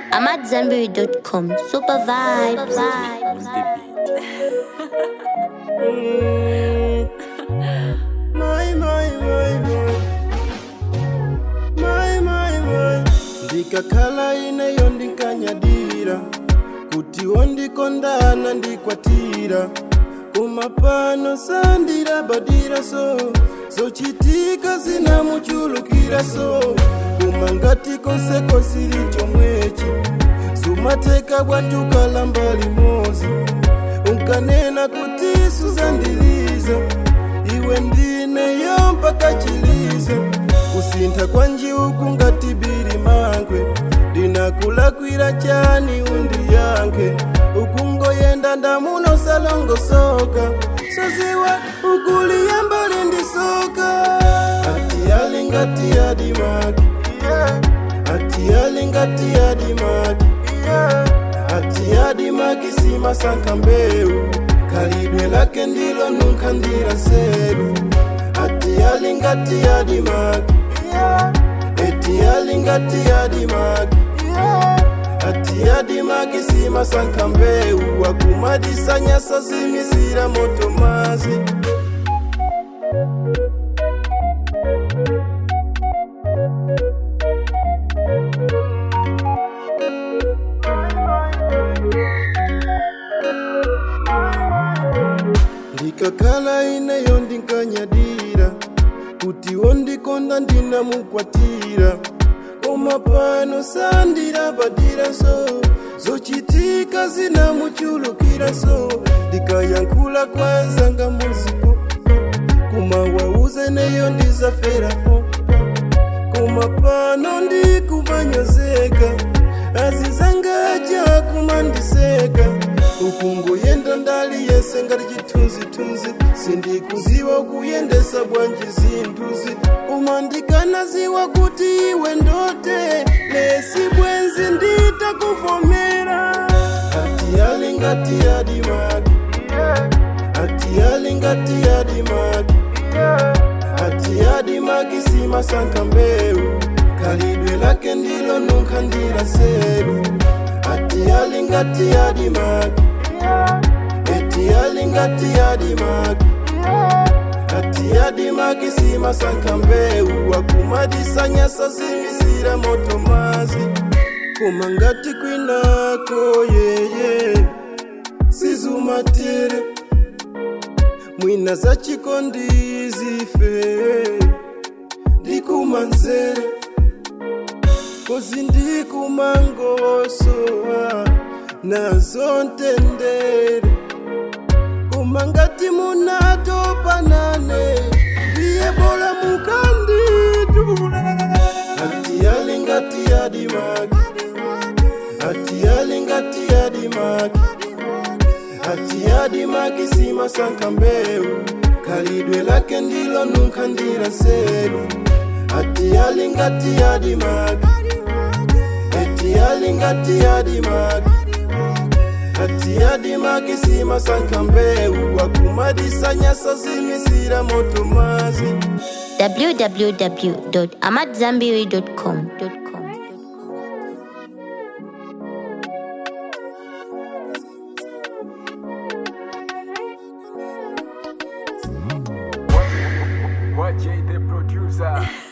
I'm at Zenberry.com. Super vibes. My, my, my, my. My, my, my. ndikakhala ineyo ndinkanyadira kuti wondikondana ndikwatira koma pano sandirabadira so zochitika zinamuchulukira so koma ngati konseko sili chomwechi sumateka bwantukala mbali mozi unkanena kuti suzandiliza iwe ndineyo mpaka chiliza kusintha kwa njiuku ngati biri mankwe ndinakulakwira chani undiyankhe ukungoyenda ndamuno salongosoka soziwa ukuliya mbali ndisoka ati alingati adimaki ati alingati adimaki ati adimaki simasanka mbeu kalidwe lake ndilo nunkhandira nseru ati alingati adimaki eti alingati adimaki ati adimaki simasanka mbeu akumadisanyasa zimisira moto mazi ndikakhala ineyo ndinkanyadira kuti wondikonda ndinamukwatira koma pano sandirabadira so zochitika zinamuchulukira so ndikayankhula kwanzanga muzipo kuma wauze neyo ndizaferapo koma pano ndikumanyozeka azizangaja kumandiseka ukungoyenda ndali yese ngati chithunzithunzi sindikuziwa kuyendesa bwanji zinthuzi koma ndikanaziwa kuti iwe ndote lesi bwenzi nditakuvomera ati alingati adimaki ati alingati adimaki ati adimaki simasanka mbeu kalidwe lake ndilo nunkhandira seru ati alingati adimaki eti alingati adimaki ati adimaki simasanka mbeu akumadisanyasa zimisira moto mazi koma ngati kwinako yeye sizumatere mwina za chikondizife ndikumanzere kozi ndikumangosowa nazo ntendere koma ngati munatopanane ndiye bola mukanditula ati alingati adimaki ati alingati adimaki ati adimaki simasanka mbeu kalidwe lake ndilo nunkhandira nseru ati alingati adimaki eti alingati adimaki ati adimaki simasanka mbeu akumadisanyasa zimisira moto mazi www.amatzambiri.com. Watch the producer.